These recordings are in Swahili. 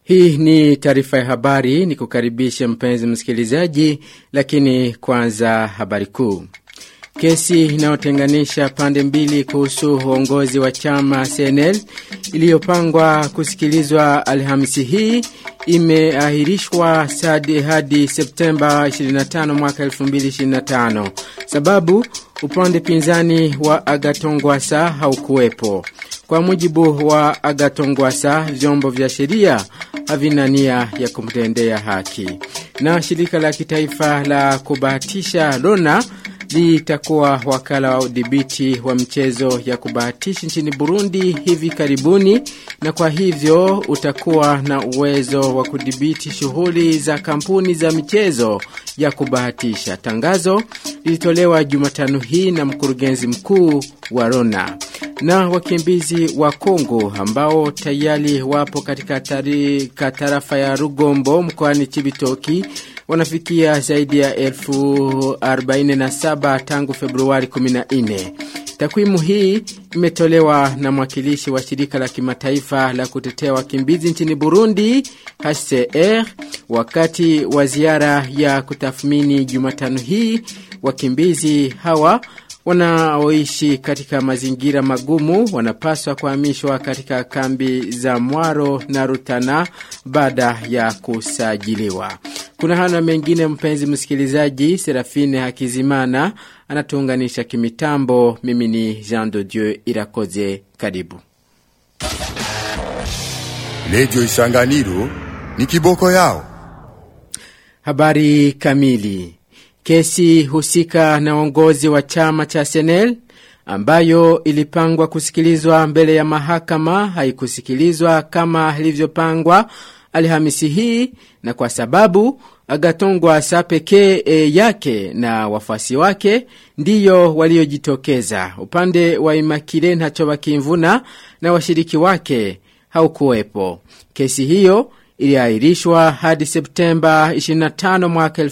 Hii ni taarifa ya habari ni kukaribisha mpenzi msikilizaji, lakini kwanza habari kuu. Kesi inayotenganisha pande mbili kuhusu uongozi wa chama CNL iliyopangwa kusikilizwa Alhamisi hii imeahirishwa sadi hadi Septemba 25 mwaka 2025. Sababu upande pinzani wa Agatongwasa haukuwepo. Kwa mujibu wa Agatongwasa, vyombo vya sheria havina nia ya kumtendea haki. Na shirika la kitaifa la kubahatisha Lona litakuwa wakala wa udhibiti wa mchezo ya kubahatisha nchini Burundi hivi karibuni na kwa hivyo utakuwa na uwezo wa kudhibiti shughuli za kampuni za michezo ya kubahatisha. Tangazo lilitolewa Jumatano hii na mkurugenzi mkuu wa Rona. Na wakimbizi wa Kongo ambao tayari wapo katika tarika tarafa ya Rugombo mkoani Chibitoki wanafikia zaidi ya elfu arobaini na saba tangu Februari 14. Takwimu hii imetolewa na mwakilishi wa shirika la kimataifa la kutetea wakimbizi nchini Burundi HCR wakati wa ziara ya kutathmini Jumatano hii wakimbizi hawa wanaoishi katika mazingira magumu wanapaswa kuhamishwa katika kambi za Mwaro na Rutana baada ya kusajiliwa. Kuna hana mengine mpenzi msikilizaji, Serafine Hakizimana anatuunganisha kimitambo. Mimi ni Jean de Dieu Irakoze, karibu. Redio Isanganiro ni kiboko yao. Habari kamili. Kesi husika na uongozi wa chama cha Senel ambayo ilipangwa kusikilizwa mbele ya mahakama haikusikilizwa kama ilivyopangwa Alhamisi hii na kwa sababu Agatongwa sa pekee e, yake na wafuasi wake ndiyo waliojitokeza. Upande wa Imakile Ntachoba Kimvuna na washiriki wake haukuwepo. Kesi hiyo iliahirishwa hadi Septemba 25 mwaka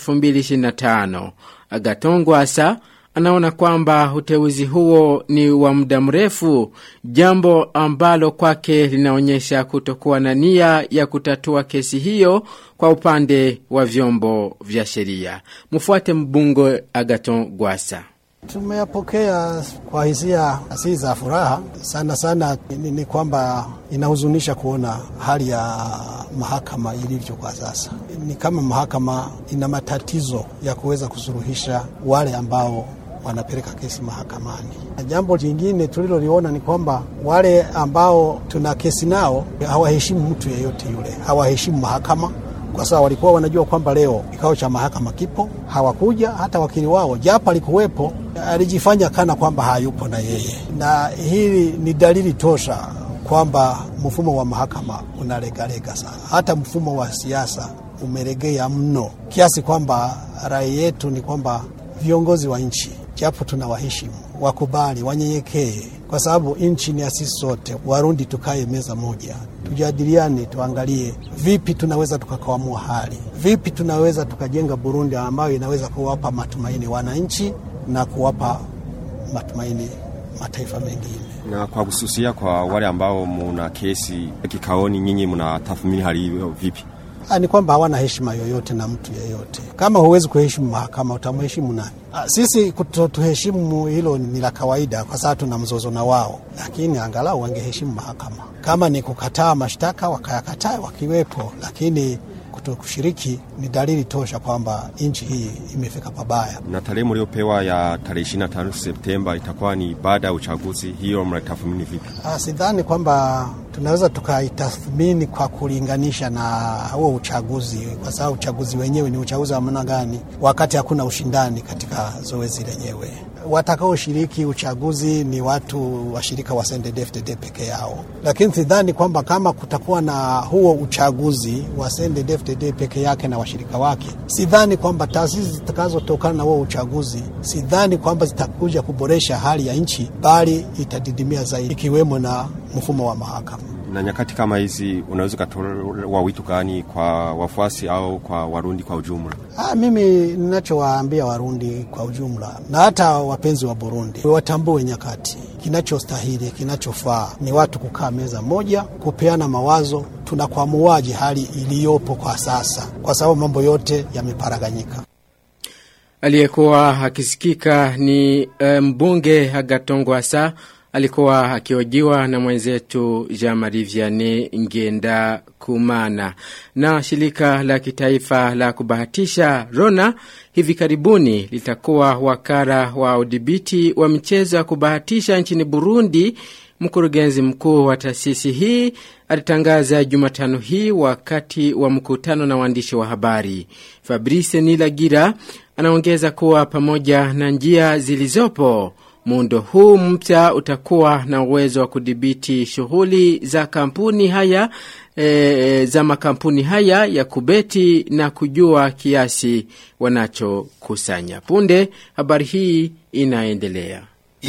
2025. Agatongwa sa anaona kwamba uteuzi huo ni wa muda mrefu, jambo ambalo kwake linaonyesha kutokuwa na nia ya kutatua kesi hiyo kwa upande wa vyombo vya sheria. Mfuate mbungo Agaton Gwasa. Tumeyapokea kwa hisia si za furaha sana sana. Ni, ni kwamba inahuzunisha kuona hali ya mahakama ilivyo kwa sasa. Ni kama mahakama ina matatizo ya kuweza kusuluhisha wale ambao wanapeleka kesi mahakamani. Na jambo jingine tuliloliona ni kwamba wale ambao tuna kesi nao hawaheshimu mtu yeyote yule, hawaheshimu mahakama kwa sababu walikuwa wanajua kwamba leo kikao cha mahakama kipo, hawakuja. Hata wakili wao japo alikuwepo, alijifanya kana kwamba hayupo na yeye, na hili ni dalili tosha kwamba mfumo wa mahakama unalegalega sana. Hata mfumo wa siasa umelegea mno kiasi kwamba rai yetu ni kwamba viongozi wa nchi japo tunawaheshimu, wakubali, wanyenyekee, kwa sababu nchi ni ya sisi sote. Warundi tukae meza moja, tujadiliane, tuangalie vipi tunaweza tukakwamua hali, vipi tunaweza tukajenga Burundi ambayo inaweza kuwapa matumaini wananchi na kuwapa matumaini mataifa mengine. Na kwa kususia kwa wale ambao muna kesi kikaoni, nyinyi mnatathmini hali hiyo vipi? Ha, ni kwamba hawana heshima yoyote na mtu yeyote. Kama huwezi kuheshimu mahakama utamheshimu nani? Ha, sisi kutotuheshimu hilo ni la kawaida, kwa sababu tuna mzozo na wao, lakini angalau wangeheshimu mahakama. Kama ni kukataa mashtaka wakayakataa wakiwepo, lakini kutokushiriki ni dalili tosha kwamba nchi hii imefika pabaya. Na tarehe mliopewa ya tarehe 25 Septemba itakuwa ni baada ya uchaguzi, hiyo mnatathmini vipi? Ah, sidhani kwamba tunaweza tukaitathmini kwa kulinganisha na huo uchaguzi, kwa sababu uchaguzi wenyewe ni uchaguzi wa namna gani wakati hakuna ushindani katika zoezi lenyewe. Watakaoshiriki uchaguzi ni watu washirika wa CNDD-FDD peke yao, lakini sidhani kwamba kama kutakuwa na huo uchaguzi wa CNDD-FDD peke yake na washirika wake, sidhani kwamba taasisi zitakazotokana na huo uchaguzi, sidhani kwamba zitakuja kuboresha hali ya nchi, bali itadidimia zaidi, ikiwemo na mfumo wa mahakama. Na nyakati kama hizi unaweza ukatoa wito gani kwa wafuasi au kwa Warundi kwa ujumla? Ah, mimi ninachowaambia Warundi kwa ujumla na hata wapenzi wa Burundi watambue nyakati, kinachostahili kinachofaa ni watu kukaa meza moja, kupeana mawazo, tunakwamuaje hali iliyopo kwa sasa, kwa sababu mambo yote yameparaganyika. Aliyekuwa akisikika ni eh, mbunge Hagatongwasa alikuwa akiojiwa na mwenzetu Jean-Marie Vianney Ngenda Kumana. Na shirika la kitaifa la kubahatisha Rona hivi karibuni litakuwa wakara wa udhibiti wa michezo ya kubahatisha nchini Burundi. Mkurugenzi mkuu wa taasisi hii alitangaza Jumatano hii wakati wa mkutano na waandishi wa habari. Fabrice Nilagira anaongeza kuwa pamoja na njia zilizopo muundo huu mpya utakuwa na uwezo wa kudhibiti shughuli za kampuni haya e, za makampuni haya ya kubeti na kujua kiasi wanachokusanya. Punde habari hii inaendelea.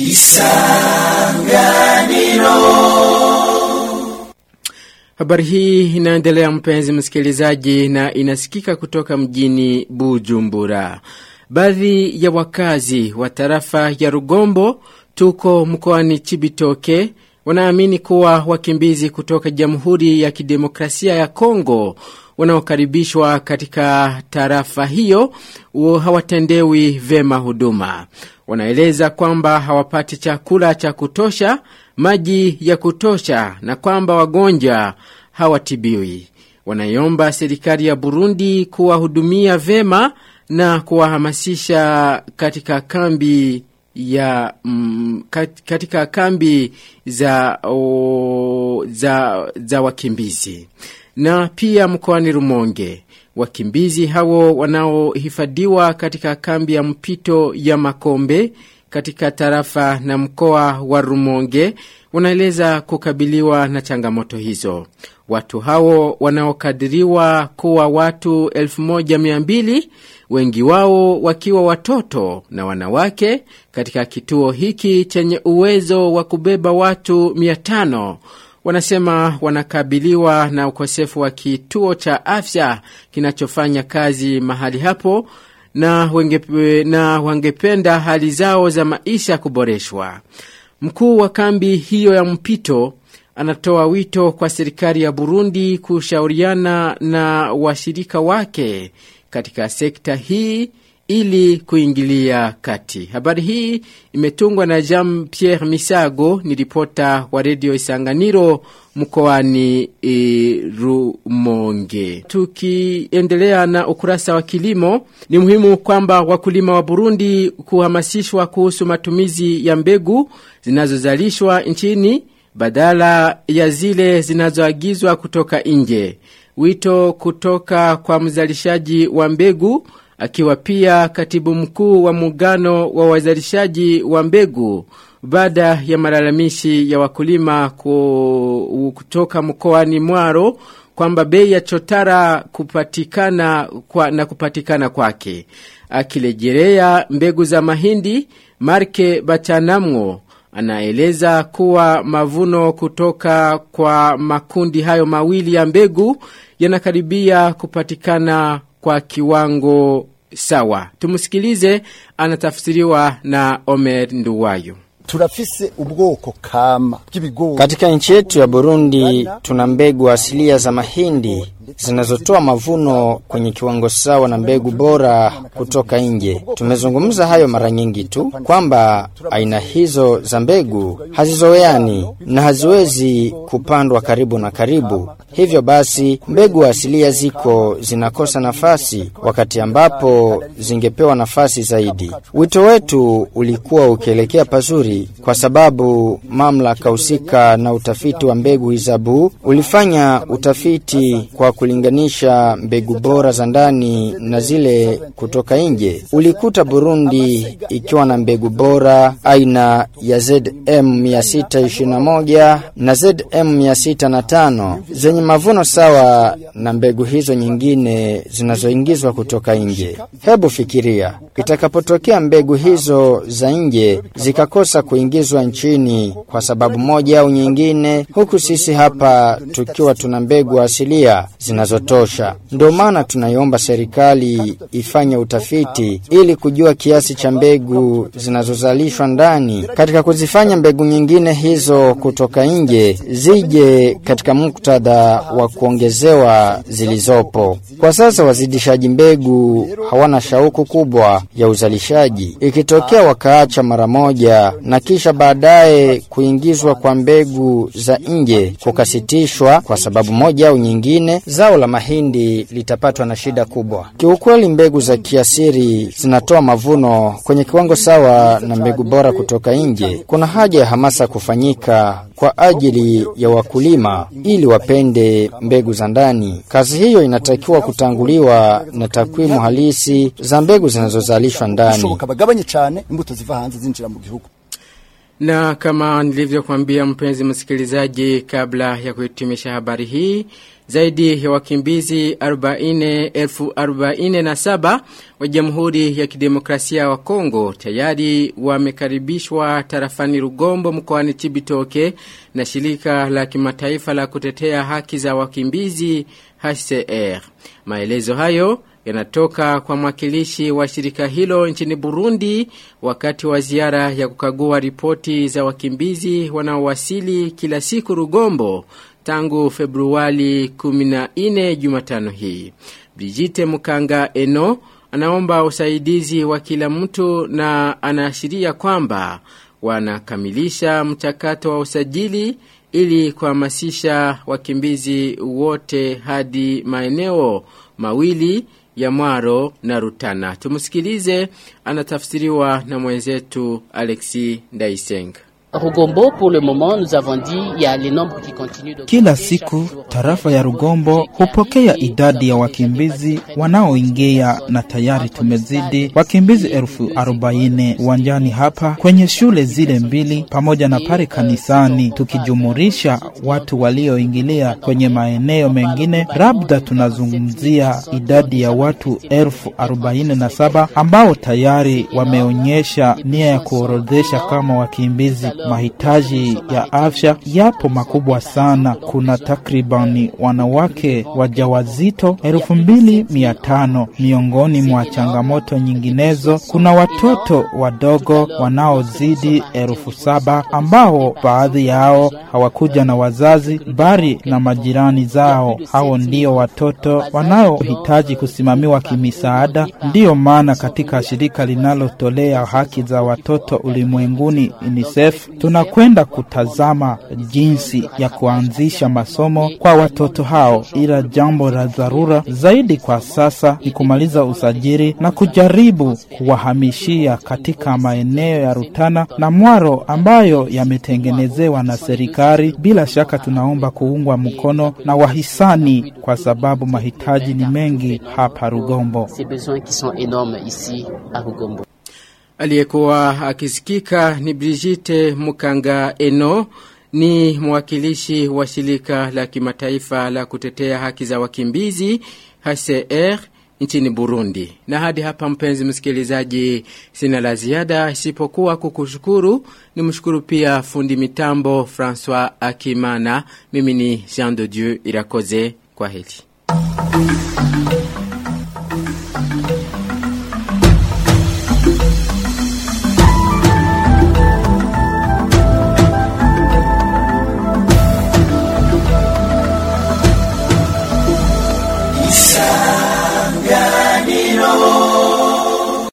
Habari hii inaendelea mpenzi msikilizaji, na inasikika kutoka mjini Bujumbura. Baadhi ya wakazi wa tarafa ya Rugombo tuko mkoani Chibitoke wanaamini kuwa wakimbizi kutoka Jamhuri ya Kidemokrasia ya Kongo wanaokaribishwa katika tarafa hiyo hawatendewi vema huduma. Wanaeleza kwamba hawapati chakula cha kutosha, maji ya kutosha na kwamba wagonjwa hawatibiwi. Wanaiomba serikali ya Burundi kuwahudumia vema na kuwahamasisha katika kambi ya mm, katika kambi za, o, za, za wakimbizi na pia mkoani Rumonge. Wakimbizi hao wanaohifadhiwa katika kambi ya mpito ya Makombe katika tarafa na mkoa wa Rumonge wanaeleza kukabiliwa na changamoto hizo. Watu hao wanaokadiriwa kuwa watu 1200 wengi wao wakiwa watoto na wanawake katika kituo hiki chenye uwezo wa kubeba watu 500 wanasema wanakabiliwa na ukosefu wa kituo cha afya kinachofanya kazi mahali hapo na, wenge, na wangependa hali zao za maisha kuboreshwa. Mkuu wa kambi hiyo ya mpito anatoa wito kwa serikali ya Burundi kushauriana na washirika wake katika sekta hii ili kuingilia kati. Habari hii imetungwa na Jean Pierre Misago, ni ripota wa redio Isanganiro mkoani e, Rumonge. Tukiendelea na ukurasa wa kilimo, ni muhimu kwamba wakulima wa Burundi kuhamasishwa kuhusu matumizi ya mbegu zinazozalishwa nchini badala ya zile zinazoagizwa kutoka nje. Wito kutoka kwa mzalishaji wa mbegu akiwa pia katibu mkuu wa muungano wa wazalishaji wa mbegu baada ya malalamishi ya wakulima kutoka mkoani Mwaro kwamba bei ya chotara kupatikana kwa, na kupatikana kwake. Akilejelea mbegu za mahindi, Marke Bachanamwo anaeleza kuwa mavuno kutoka kwa makundi hayo mawili ya mbegu yanakaribia kupatikana kwa kiwango sawa. Tumusikilize, anatafsiriwa na Omer Nduwayo. turafise ubwoko kama bw'ibigori Katika nchi yetu ya Burundi tuna mbegu asilia za mahindi zinazotoa mavuno kwenye kiwango sawa na mbegu bora kutoka nje. Tumezungumza hayo mara nyingi tu kwamba aina hizo za mbegu hazizoeani na haziwezi kupandwa karibu na karibu. Hivyo basi mbegu asilia ziko zinakosa nafasi wakati ambapo zingepewa nafasi zaidi. Wito wetu ulikuwa ukielekea pazuri kwa sababu mamlaka husika na utafiti wa mbegu Hizabu ulifanya utafiti kwa kulinganisha mbegu bora za ndani na zile kutoka nje. Ulikuta Burundi ikiwa na mbegu bora aina ya ZM 621 na ZM 605 zenye mavuno sawa na mbegu hizo nyingine zinazoingizwa kutoka nje. Hebu fikiria itakapotokea mbegu hizo za nje zikakosa kuingizwa nchini kwa sababu moja au nyingine, huku sisi hapa tukiwa tuna mbegu asilia zinazotosha. Ndio maana tunaiomba serikali ifanye utafiti ili kujua kiasi cha mbegu zinazozalishwa ndani katika kuzifanya mbegu nyingine hizo kutoka nje zije katika muktadha wa kuongezewa zilizopo. Kwa sasa wazidishaji mbegu hawana shauku kubwa ya uzalishaji. Ikitokea wakaacha mara moja na kisha baadaye kuingizwa kwa mbegu za nje kukasitishwa kwa sababu moja au nyingine, zao la mahindi litapatwa na shida kubwa. Kiukweli, mbegu za kiasiri zinatoa mavuno kwenye kiwango sawa na mbegu bora kutoka nje. Kuna haja ya hamasa kufanyika kwa ajili ya wakulima ili wapende mbegu za ndani. Kazi hiyo inatakiwa kutanguliwa na takwimu halisi za mbegu zinazozalishwa ndani. bishoboka bagabanye cyane imbuto ziva hanze zinjira mu gihugu Na kama nilivyokuambia mpenzi msikilizaji kabla ya kuhitimisha habari hii, zaidi ya wakimbizi 40,047 wa Jamhuri ya Kidemokrasia wa Kongo tayari wamekaribishwa tarafani Rugombo mkoani Chibitoke na shirika la kimataifa la kutetea haki za wakimbizi HCR. Maelezo hayo yanatoka kwa mwakilishi wa shirika hilo nchini Burundi wakati wa ziara ya kukagua ripoti za wakimbizi wanaowasili kila siku Rugombo tangu Februari 14 Jumatano hii. Brigitte Mukanga Eno anaomba usaidizi wa kila mtu na anaashiria kwamba wanakamilisha mchakato wa usajili ili kuhamasisha wakimbizi wote hadi maeneo mawili ya Mwaro na Rutana. Tumusikilize, anatafsiriwa na mwenzetu Alexis Ndaisenga. Rugombo, pour le moment, nous avons dit, il y a les nombres qui continuent de Kila siku tarafa ya Rugombo hupokea idadi ya wakimbizi wanaoingia na tayari tumezidi wakimbizi elfu arobaini uwanjani hapa kwenye shule zile mbili pamoja na pale kanisani, tukijumurisha watu walioingilia kwenye maeneo mengine, labda tunazungumzia idadi ya watu elfu arobaini na saba ambao tayari wameonyesha nia ya kuorodhesha kama wakimbizi. Mahitaji ya afya yapo makubwa sana. Kuna takribani wanawake wajawazito elfu mbili mia tano. Miongoni mwa changamoto nyinginezo, kuna watoto wadogo wanaozidi elfu saba ambao baadhi yao hawakuja na wazazi bali na majirani zao. Hao ndio watoto wanaohitaji kusimamiwa kimisaada. Ndiyo maana katika shirika linalotolea haki za watoto ulimwenguni UNICEF tunakwenda kutazama jinsi ya kuanzisha masomo kwa watoto hao, ila jambo la dharura zaidi kwa sasa ni kumaliza usajili na kujaribu kuwahamishia katika maeneo ya Rutana na Mwaro ambayo yametengenezewa na serikali. Bila shaka tunaomba kuungwa mkono na wahisani kwa sababu mahitaji ni mengi hapa Rugombo. ces besoins qui sont énormes ici à Rugombo. Aliyekuwa akisikika ni Brigitte Mukanga Eno ni mwakilishi wa shirika la kimataifa la kutetea haki za wakimbizi HCR nchini Burundi. Na hadi hapa mpenzi msikilizaji, sina la ziada isipokuwa kukushukuru. Nimshukuru pia fundi mitambo Francois Akimana. Mimi ni Jean de Dieu Irakoze. Kwa heri.